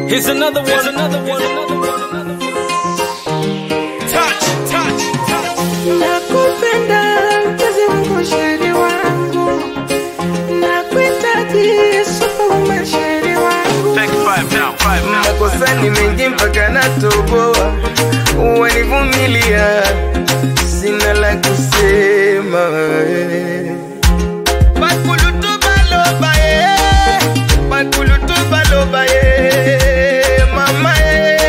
Here's another one, another one, another one, another one. Touch, touch, touch. Nakupenda mpenzi wangu, sheri wangu, nakuhitaji Yesu uwe sheri wangu. Take five now, five now. makosa ni mengi mpaka natoboa, wanivumilia, sina la kusema. Bakulutu baloba ye, bakulutu baloba ye, mama ye.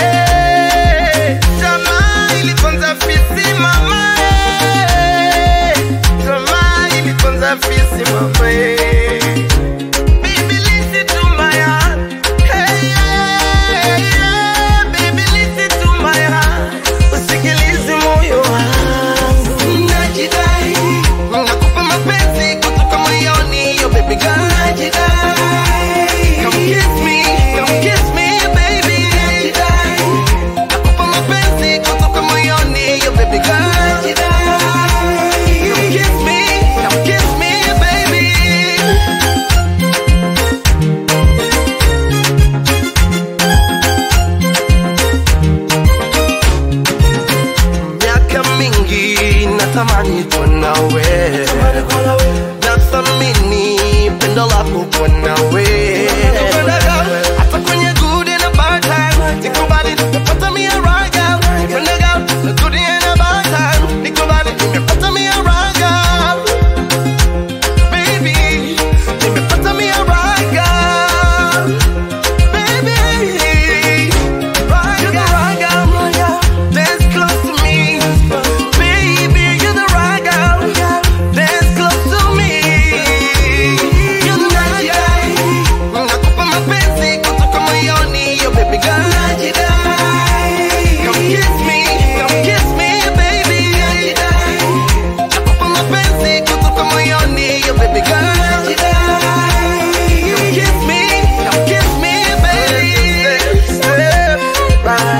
Jamaa iliponza fisi mama ye, jamaa iliponza fisi mama ye. Baby, listen to my heart. Hey, yeah, yeah. Baby, listen to my heart. Usikilize moyo wangu. Najidai. Nakupa mapenzi kutoka moyoni, yo baby girl. Najidai. Come kiss me, come kiss me, baby. Najidai. Nakupa mapenzi kutoka moyoni, yo baby girl. Najidai. Come kiss me, come kiss me, baby. miaka mingi natamani kuwa nawe nathamini pendo lako kuwa nawe hata kwenye good and a bad time nikubali nimepata mia right girl Penda girl, the good and a bad time nikubali nimepata mia right girl baby nimepata mia right girl baby right girl right girl dance close to me baby you're the right girl dance close to me you're the right girl nakupa mapenzi kutoka moyoni yo baby girl come kiss me come kiss me baby nakupa mapenzi kutoka moyoni yo baby girl Come kiss me, come kiss me, baby. Step by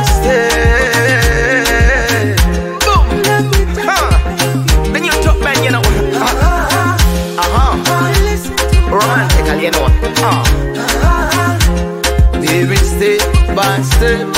step. Boom. Huh. Then you talk back, you know. Uh-huh. Romantic, you know. Uh. Baby, step by step.